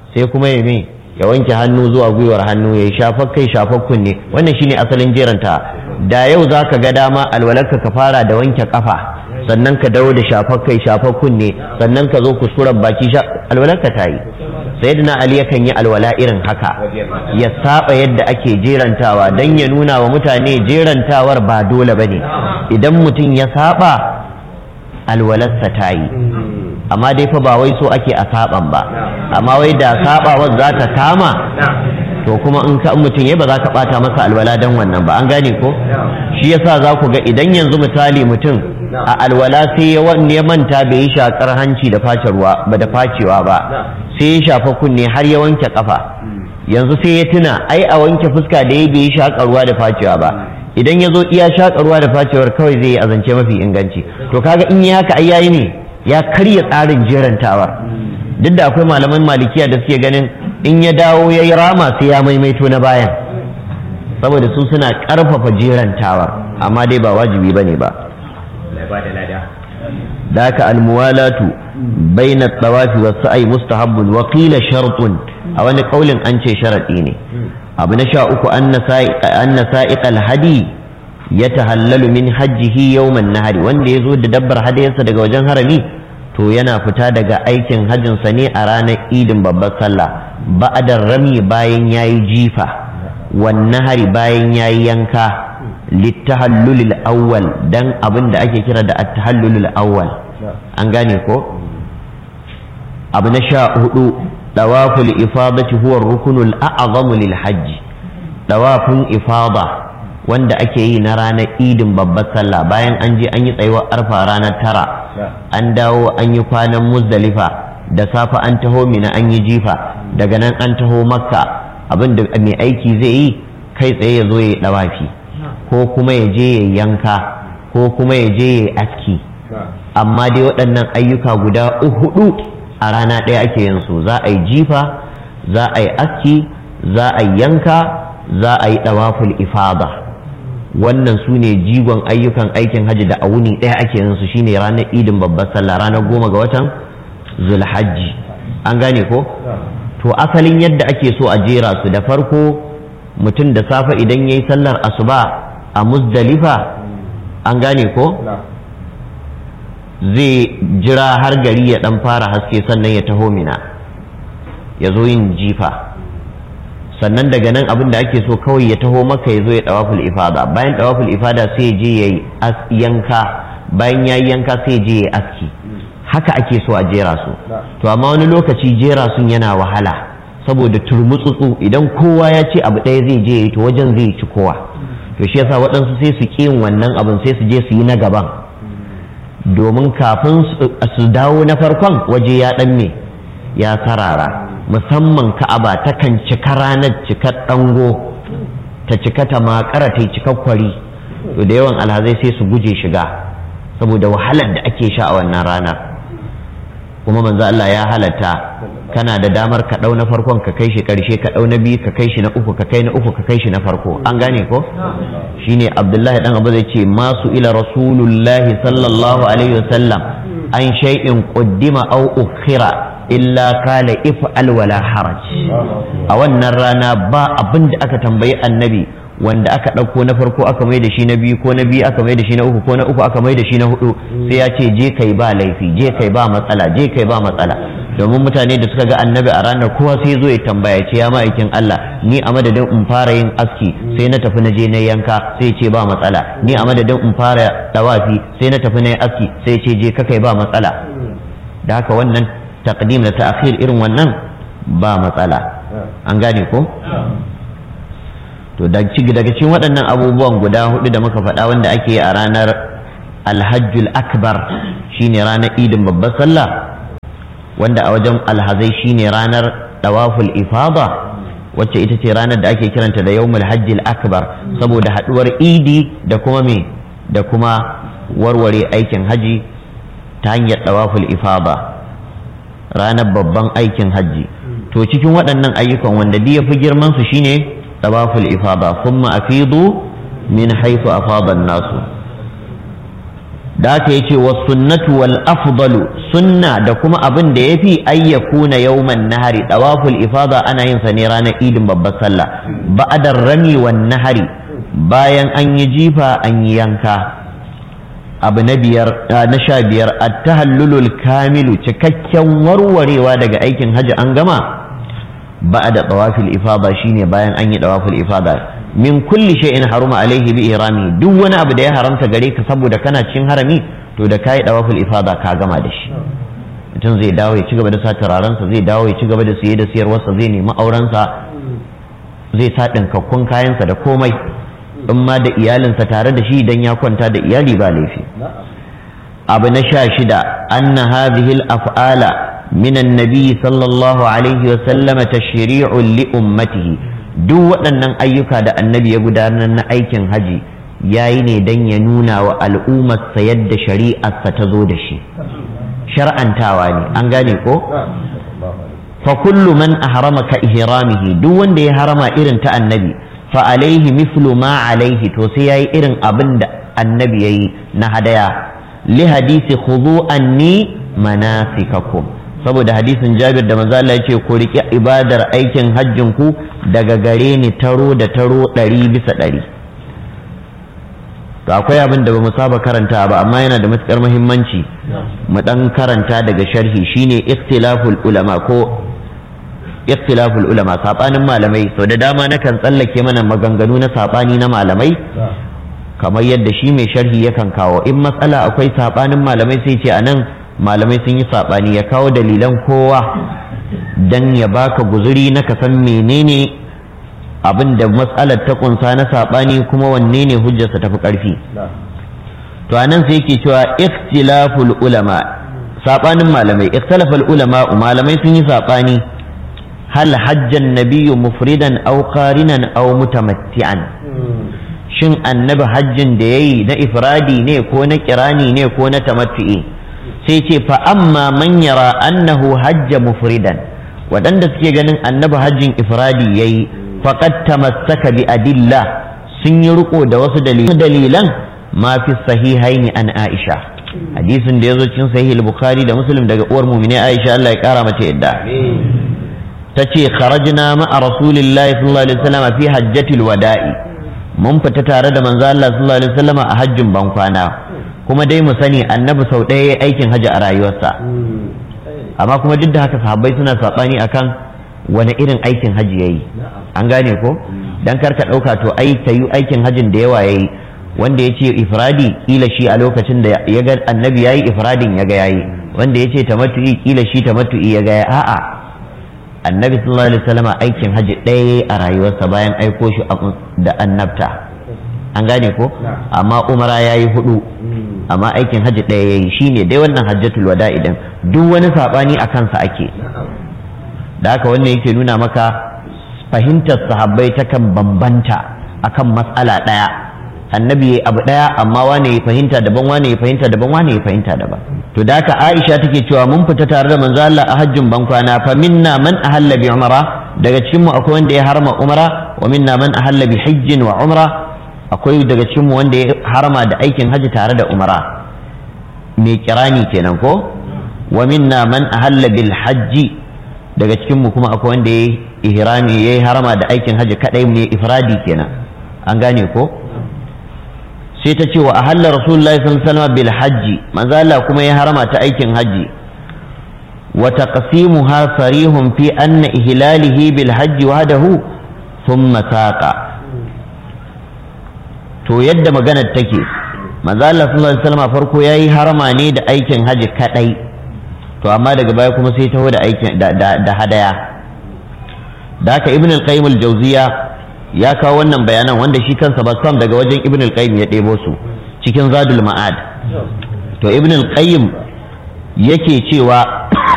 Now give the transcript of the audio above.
sai kuma ya me ya wanke hannu zuwa gwiwar hannu ya shafar kai shafar kunne wannan shine asalin jeranta da yau za ka ga dama alwalarka ka fara da wanke kafa sannan ka dawo da shafar kai shafar kunne sannan ka zo kuskuren baki alwalarka ta yi sayyidina ali yakan yi alwala irin haka ya saba yadda ake jerantawa don ya nuna wa mutane jerantawar ba dole bane idan mutum ya saba alwalarsa ta yi amma dai fa ba wai so ake a saban ba amma wai da sabawar za ta kama to kuma in ka mutum ya ba za ka bata masa alwala dan wannan ba an gane ko shi yasa za ku ga idan yanzu misali mutum a alwala sai ya wanne ya manta bai yi shakar hanci da face ruwa ba da facewa ba sai ya shafa kunne har ya wanke kafa yanzu sai ya tuna ai a wanke fuska da ya bai yi shakar ruwa da facewa ba idan ya zo iya shakar ruwa da facewar kawai zai yi azance mafi inganci to kaga in yi haka ai yayi ne ya karya tsarin jerantawar duk da akwai malaman malikiya da suke ganin in ya dawo ya yi rama sai ya maimaito na bayan saboda su suna karfafa jerantawar amma dai ba wajibi bane ba da haka almuwalatu baina tawafi wa sa'i mustahabbun wa qila shartun a wani kaulin an ce sharadi ne abu na sha uku anna sa'iq alhadi ya tahallalu min hajjihi yawman nahari wanda ya zo da dabbar hadayarsa daga wajen harami to yana fita daga aikin hajjinsa ne a ranar idin babbar sallah ba'adar rami bayan yayi jifa wan nahari bayan yayi yanka littahallulil awwal dan abin da ake kira da at-tahallulul awwal an gane ko abu na sha hudu dawaful ifadati huwa rukunul a'zamu lil hajji dawafin ifada wanda ake yi na ranar idin babbar sallah bayan an je an yi tsayuwar arfa ranar tara an dawo an yi kwanan muzdalifa da safe an taho mina an yi jifa daga nan an taho makka abin da mai aiki zai yi kai tsaye ya zo ya yi dawafi ko kuma ya je ya yanka ko kuma ya je ya aski amma dai waɗannan ayyuka guda hudu a rana ɗaya ake yin su za a yi jifa za a yi aski za a yi yanka za a yi ɗawaful ifada wannan su ne jigon ayyukan aikin hajji da a wuni ɗaya ake yin su shine ranar idin babbar sallah ranar goma ga watan zulhajji an gane ko to asalin yadda ake so a jera su da farko mutum da safe idan ya yi sallar asuba a muzdalifa an gane ko zai jira har gari ya dan fara haske sannan ya taho mina ya zo yin jifa sannan daga nan abin da ake so kawai ya taho maka ya zo ya dawaful ifada bayan dawaful ifada sai ya je ya yi yanka bayan ya yi yanka sai ya je ya aski haka ake so a jera su to amma wani lokaci jera sun yana wahala saboda turmutsutsu idan kowa ya ce abu ɗaya zai je ya yi to wajen zai ci kowa to shi yasa waɗansu sai su ƙi yin wannan abin sai su je su yi na gaban domin kafin su dawo na farkon waje ya ɗan me ya sarara musamman ka'aba takan cika ranar cikar ɗango ta cika ta makara ta cika kwari to da yawan alhazai sai su guje shiga saboda wahalar da ake sha a wannan ranar kuma manzo Allah ya halatta kana da damar ka ɗau na farkon ka kai shi ƙarshe ka ɗau na biyu ka kai shi na uku ka kai na uku ka kai shi na farko an gane ko shine abdullahi dan abu zai ce masu ila rasulullahi sallallahu alaihi wasallam an shay'in quddima aw ukhira illa kala if'al wala haraj a wannan rana ba abin da aka tambayi annabi wanda aka ɗauko na farko aka mai da shi na biyu ko na biyu aka mai da shi na uku ko na uku aka mai da shi na hudu sai ya ce je kai ba laifi je kai ba matsala je kai ba matsala domin mutane da suka ga annabi a ranar kowa sai zo ya tambaya ce ya ma'aikin Allah ni a madadin in fara yin aski sai na tafi na je na yanka sai ce ba matsala ni a madadin in fara dawafi sai na tafi na yi aski sai ce je ka kai ba matsala da haka wannan taqdim da ta'khir irin wannan ba matsala an gane ko to daga cikin waɗannan abubuwan guda hudu da muka faɗa wanda ake yi a ranar alhajjul akbar shine ranar idin babbar sallah wanda a wajen alhazai shine ranar dawaful ifada wacce ita ce ranar da ake kiranta da yawmul hajjil akbar saboda haduwar idi da kuma me da kuma warware aikin haji ta hanyar dawaful ifada ranar babban aikin haji to cikin waɗannan ayyukan wanda duk ya fi girman su shine dawaful ifada thumma afidu min haythu afada nasu da aka yace wa sunnatu wal afdalu sunna da kuma abin da yafi ayyakuna yawman nahari dawaful ifada ana yin sa ne ranar idin babbar sallah ba'adar rami wan nahari bayan an yi jifa an yi yanka abu na biyar na sha biyar at-tahallulul kamilu cikakken warwarewa daga aikin haji an gama ba'da tawafil ifada shine bayan an yi tawaful ifada min kulli shay'in haruma alaihi bi irami duk wani abu da ya haramta gare ka saboda kana cikin harami to da kai tawaful ifada ka gama da shi mutum zai dawo ya ci gaba da sa turarensa zai dawo ya ci gaba da siye da siyarwarsa zai nemi aurensa zai sa ɗinkakkun kayansa da komai in ma da iyalinsa tare da shi idan ya kwanta da iyali ba laifi abu na sha shida anna hadhihi al-af'ala min annabi sallallahu alaihi wa sallama tashri'un li ummatihi duk waɗannan ayyuka da annabi ya gudanar na aikin haji yayi ne dan ya nuna wa al'ummarsa yadda shari'arsa ta zo da shi shar'antawa ne an gane ko fa kullu man ahrama ka ihramihi duk wanda ya harama irin ta annabi fa alaihi mithlu ma alaihi to sai yayi irin abin da annabi yayi na hadaya li hadisi khudhu anni manasikakum saboda hadisin Jabir da manzo Allah yace ku riƙe ibadar aikin hajjin ku daga gare ni taro da taro ɗari bisa ɗari to akwai abin da bamu saba karanta ba amma yana da matukar muhimmanci mu dan karanta daga sharhi shine ikhtilaful ulama ko ikhtilaful ulama sabanin malamai sau da dama nakan tsallake mana maganganu na sabani na malamai kamar yadda shi mai sharhi yakan kawo in matsala akwai sabanin malamai sai ce anan malamai sun yi sabani ya kawo dalilan kowa dan ya baka guzuri na ka san menene abin da matsalar ta kunsa na sabani kuma wanne ne hujjarsa tafi karfi to anan sai yake cewa ikhtilaful ulama sabanin malamai ikhtilaful ulama malamai sun yi sabani hal hajjan nabiyyu mufridan aw qarinan aw mutamatti'an shin annabi hajjin da yayi na ifradi ne ko na kirani ne ko na tamattu'i sai ce fa amma man yara annahu hajja mufridan waɗanda suke ganin annabi hajjin ifradi yayi faqad tamassaka bi adilla sun yi riko da wasu dalilan ma fi sahihaini an aisha hadisin da yazo cikin sahih al-bukhari da muslim daga uwar mu'mini aisha Allah ya kara mata yadda ta ce kharajna ma'a rasulillahi sallallahu alaihi wasallam fi hajjatil wada'i mun fita tare da manzo Allah sallallahu alaihi wasallam a hajjin bankwana kuma dai mu sani annabi sau ɗaya ya aikin hajji a rayuwarsa amma kuma duk da haka sahabbai suna saɓani akan wani irin aikin hajji yayi an gane ko dan kar ka ɗauka to ai ta yi aikin hajjin da yawa yayi wanda ya ce ifradi kila shi a lokacin da ya ga annabi yayi ifradin ya ga yayi wanda ya ce tamattu'i kila shi tamattu'i ya ga a'a annabi sallallahu alaihi wasallam aikin hajji ɗaya a rayuwarsa bayan aiko shi da annabta an gane ko amma umara ya yi hudu amma aikin hajji ɗaya ya yi shine dai wannan hajjatul wada idan duk wani saɓani a kansa ake da haka wannan yake nuna maka fahimtar sahabbai takan bambanta akan matsala ɗaya annabi ya abu ɗaya amma wane ya fahimta daban wane ya fahimta daban wane ya fahimta daban to da haka Aisha take cewa mun fita tare da manzo Allah a hajjin bankwana fa minna man ahalla bi umra daga cikin mu akwai wanda ya harma umra wa minna man ahalla bi hajjin wa umra akwai daga cikin mu wanda ya harma da aikin haji tare da umra mai kirani kenan ko wa minna man ahalla bil hajji daga cikin mu kuma akwai wanda ya ihrami yayi harama da aikin haji kadai mai ifradi kenan an gane ko sai ta ce wa ahalla rasulullahi sallallahu alaihi wasallam bil hajji manzo Allah kuma ya harama ta aikin haji wa taqsimuha sarihun fi anna ihlalihi bil hajji wahdahu thumma saqa to yadda maganar take manzo Allah sallallahu alaihi wasallam farko yayi harama ne da aikin haji kadai to amma daga baya kuma sai taho da aikin da hadaya da haka ibn al-qayyim al-jawziya ya kawo wannan bayanan wanda shi kansa ba sam daga wajen ibn al-qayyim ya ɗebo su cikin zadul ma'ad to ibn al-qayyim yake cewa